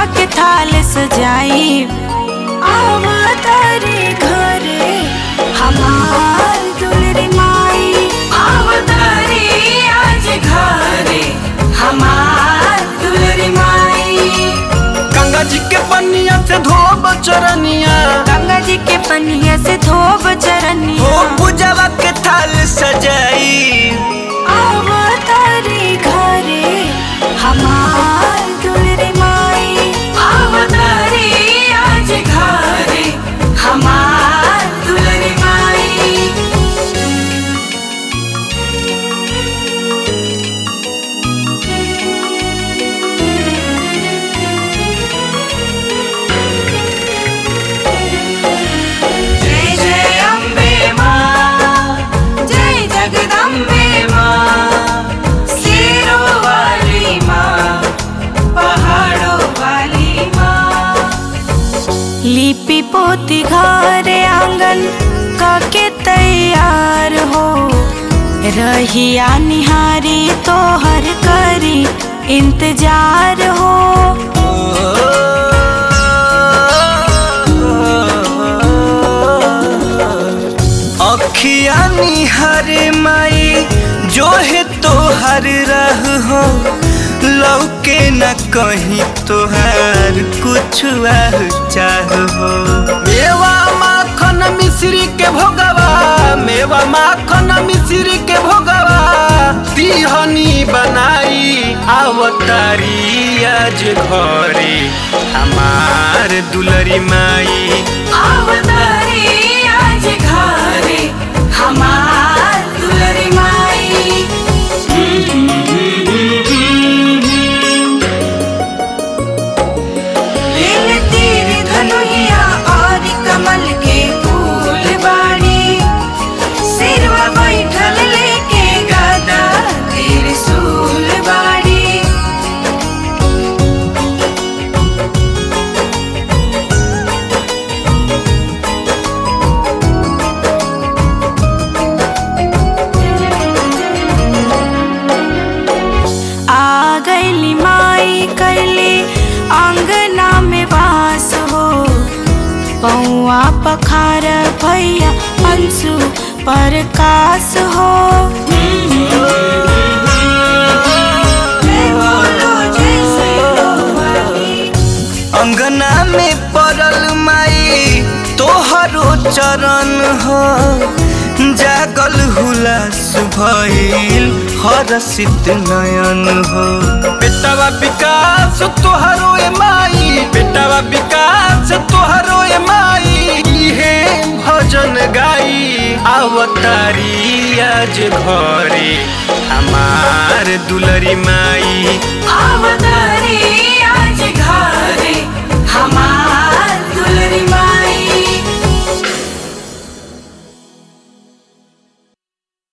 के थाल सजाई आवतारी घरे हमार दुलरी माई आवतारी आज घरे हमार दुलरी माई गंगा जी के पनिया से धोब चरनिया गंगा जी के पनिया से धोब चरनिया हो पूजवा के थाल सजाई आवतारी घरे हमार दुलरी माई आवतारी आज घरे हमार दुलरी माई जय जय अम्बे माँ जय जगदम्बे माँ शेरों वाली माँ पहाड़ों वाली माँ लिपि पोती घर आंगन काके तैयार हो रहिया निहारी तो हर करी इंतजार हो अखिया निहर माई जो है तोहर रह हो लौके न कहीं तोहर कुछ चाह हो मेवा माखन मिश्री के भोगवा मेवा माखन मिश्री के भोगवा तिहनी बनाई आवतारी आज घरे हमार दुलरी माई आवतारी आज घरे हमार दुलरी माई लील तीर धनुहिया और कमल के फूल बाड़ी सिरवा बैठल लेके गदा त्रिशूल बाड़ी आ गईली माई कैली आंगना में वास हो पौआ पखार भैया अंशु प्रकाश हो अंगना में पड़ल माई तोहरो चरण हो जागल हुलास भइल हरसित नयन हो बेटावा विकास तोहरो ए माई बेटावा विकास तोहरो ए माई इहे भजन गाई आवतारी आज घरे हमार दुलरी माई आवतारी